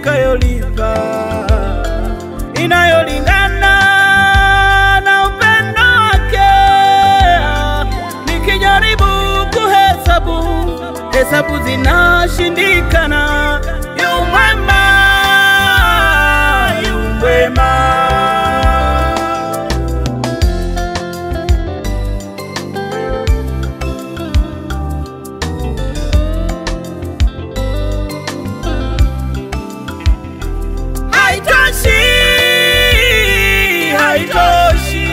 nitakayolipa inayolingana na upendo wake. Nikijaribu kuhesabu, hesabu zinashindikana. Yu mwema, yu mwema. Haitoshi, haitoshi,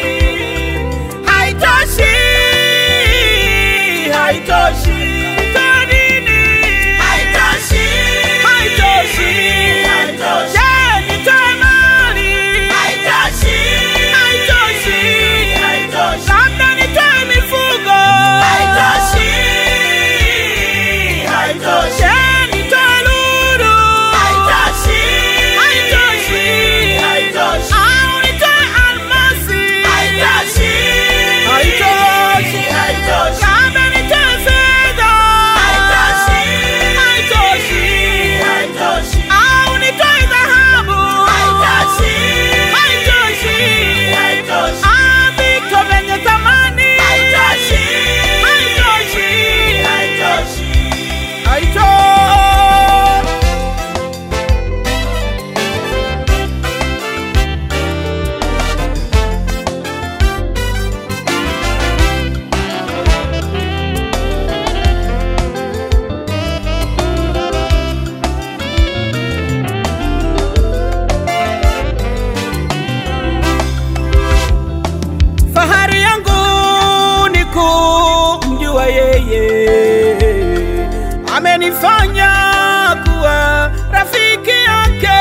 haitoshi, haitoshi. Kwa nini? Haitoshi, haitoshi. Je, nitoe mali? Haitoshi, labda nitoe mifugo? Je, nitoe lulu? Haitoshi. Au nitoe almasi? Haitoshi. Labda nitoe fedha? Haitoshi. Au nitoe dhahabu? Haitoshi. Ah, vito vyenye thamani? Haitoshi. Haitoshi. Fahari yangu ni kumjua yeye, amenifanya kuwa rafiki yake,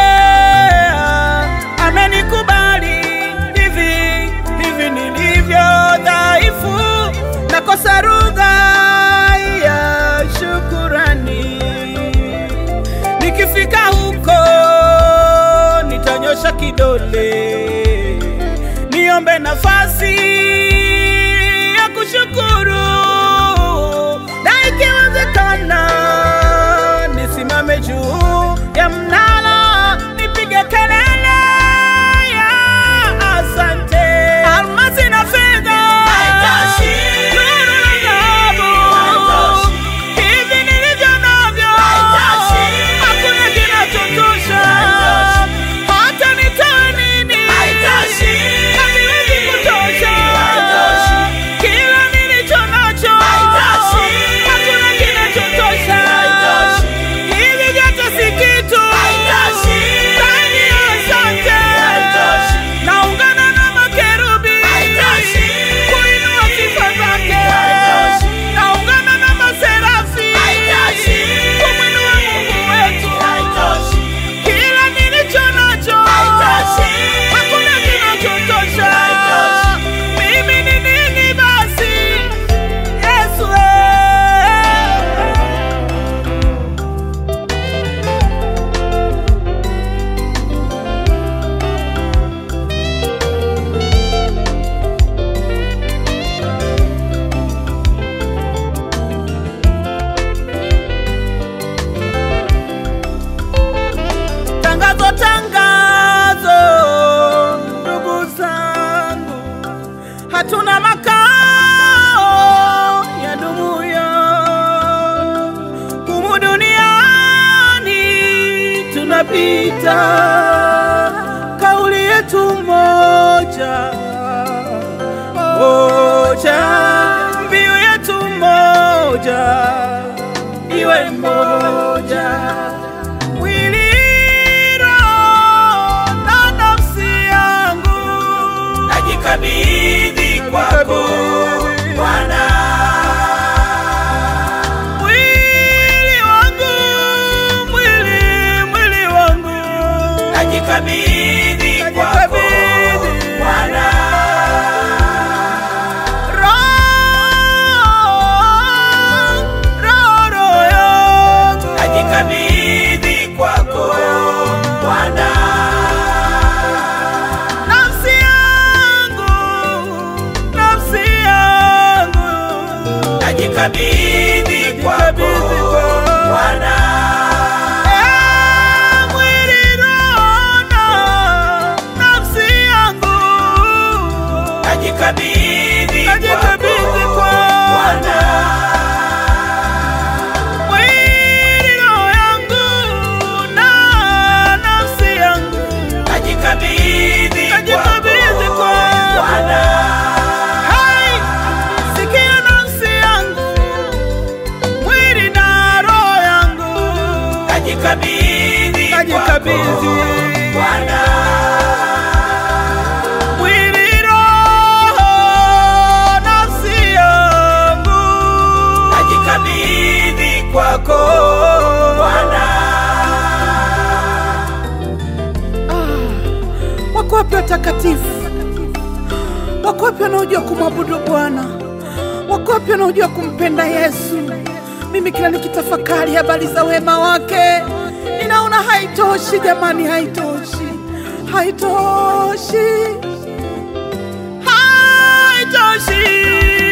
amenikubali hivi hivi nilivyo dhaifu, nakosa lugha ya shukurani. Nikifika huko nitanyosha kidole niombe nafasi ya kushukuru, na ikiwezekana nisimame juu ya mnara nipige kelele ya asante. Almasi na fedha, lulu na dhahabu, hivi nilivyo navyo hakuna kinachotosha. Hata nitoe nini haviwezi kutosha. Kila nilicho nacho hakuna kinachotosha. Hivi vyote si kitu ndani ya asante. Naungana na makerubi kuinua sifa zake. Naungana na maserafi kumwinua Mungu wetu. Kila nilicho nacho hakuna kinachotosha. Mimi ni nini basi, Yesu? eh. Tangazo, tangazo, ndugu zangu, hatuna makao ya dumuyo humu duniani, tunapita. Kauli yetu moja moja, mbiu yetu moja, iwe moja mwili, roho na nafsi yangu najikabidhi kwako Bwana, mwili wangu, mwili, mwili wangu najikabidhi kwako Najikabidhi. Bwana, roho, roho, roho yangu najikabidhi kwako Bwana, nafsi yangu, nafsi yangu najikabidhi kwako Najikabidhi kwako. Bwana, Eh, najikabidhi Bwana. mwili, roho, nafsi yangu Najikabidhi kwako Bwana. Wako wapi watakatifu? Wako wapi wanaojua kumwabudu Bwana? Wako wapi wanaojua kumpenda Yesu? Mimi kila nikitafakari habari za wema wake ninaona haitoshi, jamani, haitoshi, haitoshi, haitoshi.